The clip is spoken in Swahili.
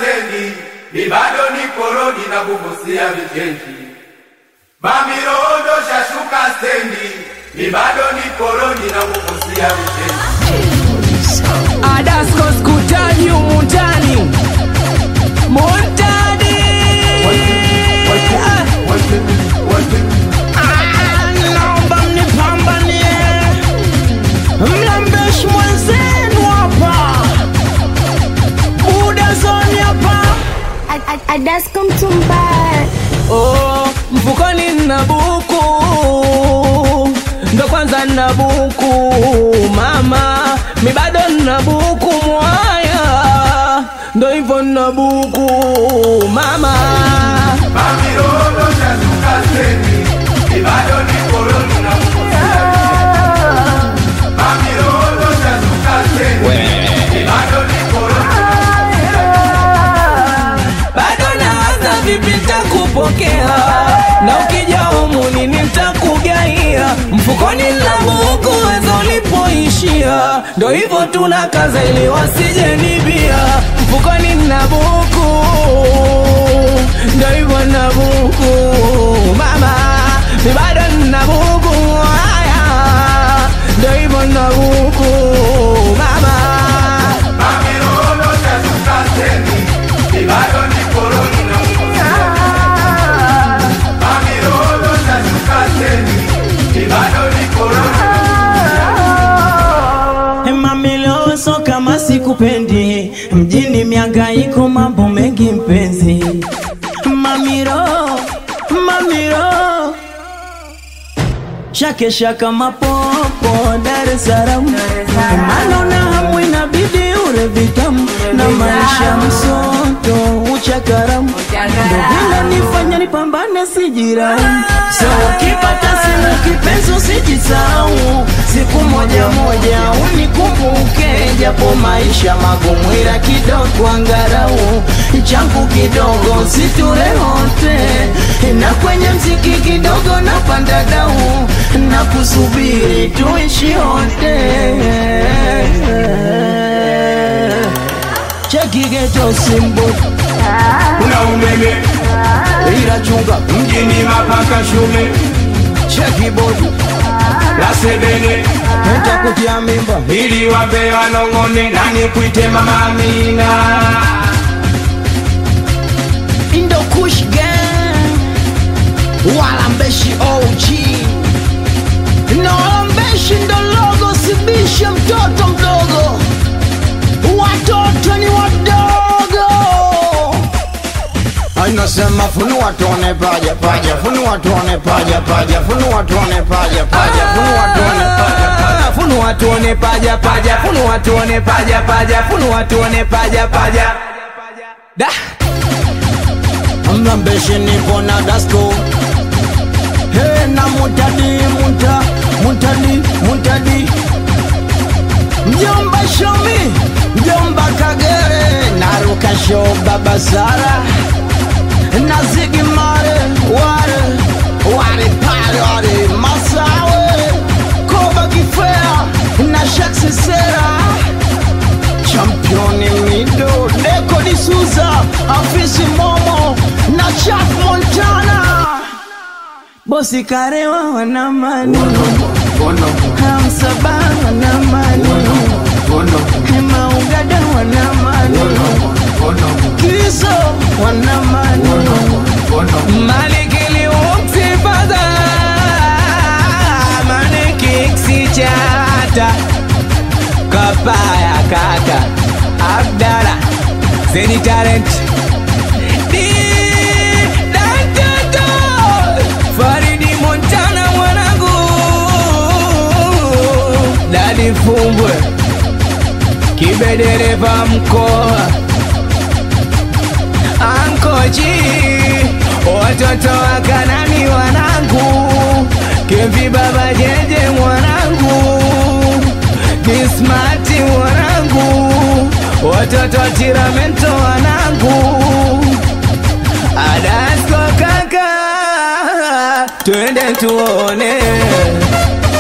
stendi, mi bado niko rodi na kuvusia vichenji. Mamirondo shashuka stendi, mi bado niko rodi na kuvusia vichenji. Adasko skutaji umundani Muntani Ah, naomba mnipambanie mlambeshi mwenzenu hapa Buda zoni hapa Adasko mtumbaya Oh, mfukoni nina buku ndo kwanza nina buku mama mi bado nina buku mwaya ndo hivyo nina buku mama Mamirondo shashuka stendi, mi bado niko rodi na kuvusia vichenji. Mamirondo shashuka stendi, mi bado niko rodi bado nawaza vipi nitakupokea na ukija humuni nitakugaia mfukoni nina buku wezo ulipoishia ndo hivyo tuna kaza ili wasije nibia mfukoni nina buku ndo hivyo nina buku mama mi bado nina buku haya ndo hivyo nina buku mama Mamirondo shashuka stendi, mi bado niko rodi na kuvusia vichenji. Mamirondo shashuka stendi, mi bado niko rodi Mamiloso kama sikupendi mjini miangaiko mambo mengi mpenzi Mamiro, mamiro Shake shaka mapopo Dar es Salaam Mano na hamu inabidi ure vitamu Na maisha msoto uchakaramu Ndo vile nifanya nipambane sijiraumu So ukipata simu kipenzi usijisahau Siku moja moja unikumbuke Japo maisha magumu ila kidogo angarau Changu kidogo siture hote Na kwenye mziki kidogo napanda dau Na kusubiri tuishi hote Cheki geto simbo Kuna umeme ila chunga mjini mapaka shume Cheki bodi la sebene Heta kutia mimba ili wape wanong'one nani kuite mama Amina. Indo Kush Gang Wala mbeshi OG Na wala mbeshi ndo logo Sibishe mtoto mdogo Watoto ni wadogo Anasema funua tuone paja paja Funua tuone paja paja Funua tuone paja paja Funua tuone paja paja funua tuone paja paja funua tuone paja paja funua tuone paja paja da mlambeshi nipo na dasko he na mutadi muta mutadi mutadi mjomba shomi mjomba kagere naruka sho baba sara na zigi mare ware ware pale ware masawe koba kifea na shaksi sera championi mido deko disuza afisi momo na chaf montana bosi karewa wanamani hamsaba wanamani maugada wanamani kiso wanamani malikili umtifaza manikiksi chata kapaya kaka abdala zeni talent Di Dantoto Faridi Montana mwanangu Dadi Fumbwe Kibedereva mkoa Ankoji Watoto wa Kanani wanangu Kempi baba jeje mwanangu Kismati mwanangu Watoto wa Tiramento wanangu Adasko kaka Twende tuone